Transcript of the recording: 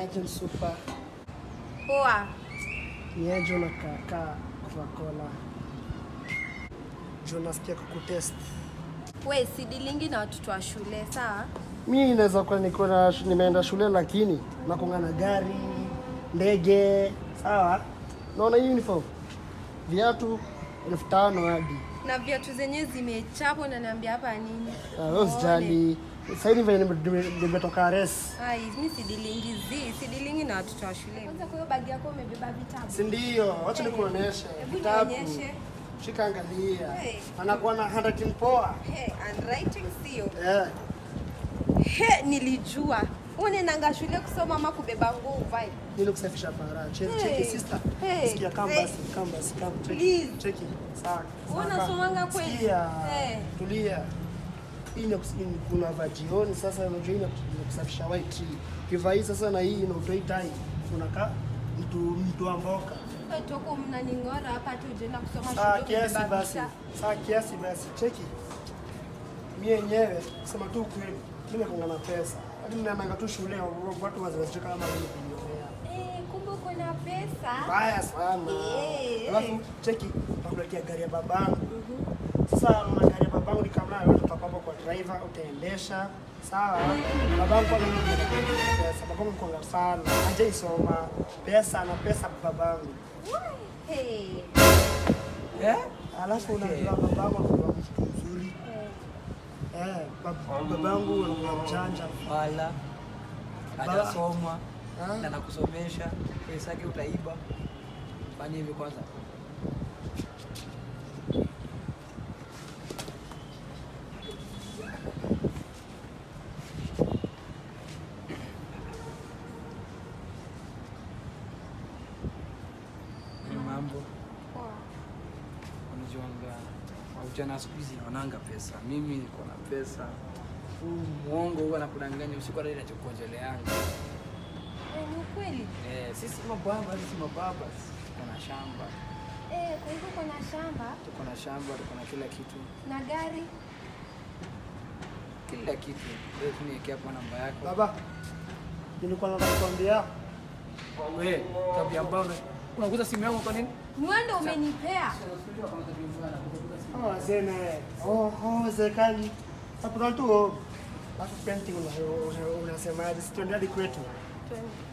Niaje super. Poa. Niaje unakaa Coca-Cola. Juu nasikia kukutest. We sidilingi na watoto wa shule sawa? Mi naweza kuwa niko na nimeenda shule lakini nakonga na gari, ndege, sawa? Naona hii uniform. Viatu elfu tano hadi. Na viatu zenyewe zimechapwa na niambia hapa nini? Ah, wewe usijali. Sasa hivi venye nime- nime- nimetoka res. Ai, mi sidilingi zi, sidilingi na watoto wa shule. Kwanza kwa hiyo bagi yako umebeba vitabu. Si ndio? Wacha nikuoneshe. Hebu Vitabu. nionyeshe. Shika angalia. Hey. Anakuwa na handwriting poa. Hey, handwriting sio. Eh. He, nilijua. Unaendanga shule kusoma ama kubeba nguo uvae. Ili kusafisha para. Cheki Hey. cheki sister. Hey. Sikia kama Hey. basi, kama basi, kama cheki. Please. Cheki. Sawa. Wewe sawa. unasomanga kweli? Sikia. Hey. Tulia. Hii ni kus- ni kuna vajioni sasa unajua hii ni ni kusafisha white tree. Kivaa hii sasa na hii na utoi tai. Unakaa mtu mtu wa mboka. Wewe toko mnaning'ora hapa tu unaenda kusoma Saa shule kiasi kubeba basi. vitabu. Saa kiasi basi. Cheki. Mimi yenyewe kusema tu kweli. Mimi nakonga na pesa. Hadi ninaenda tu shule watu wazazi kama mimi kunionea. Eh, kumbe uko na pesa. Mbaya sana. Eh. Alafu cheki, nakuletea gari ya babangu. Sasa una gari ya babangu ni kama wewe utakwamba kwa driver utaendesha. Sawa. Babangu kwa nini pesa? Babangu kwa sana. Hajaisoma. Pesa na pesa babangu. Hey. Eh? Alafu unajua babangu anakuwa mtu mzuri. Eh, bab- babangu anakuwa mjanja. Wala hajasoma Ah. na nakusomesha, pesa yake utaiba. Fanya hivi kwanza. Mambo unajuanga wavijana siku hizi wananga pesa. Mimi niko na pesa, huu mwongo huwa nakudanganya usiku, hata inachokojeleanga Eh, ni ukweli. Eh, sisi mababa, sisi mababa tuko na shamba, Eh, kwa hivyo uko na shamba tuko na shamba, tuko na kila kitu, na gari. kila kitu. Wewe tu niwekea kwa namba yako. Baba, nilikuwa nataka kukwambia Wewe tabia mbaya, una- unaguza simu yangu kwa nini? Mwendo umenipea. Oh, wazee naye. Oh, oh, wazee kali. Hapo tu. Alafu painting una- una- unasemaje? Si tuende hadi kwetu. Twende.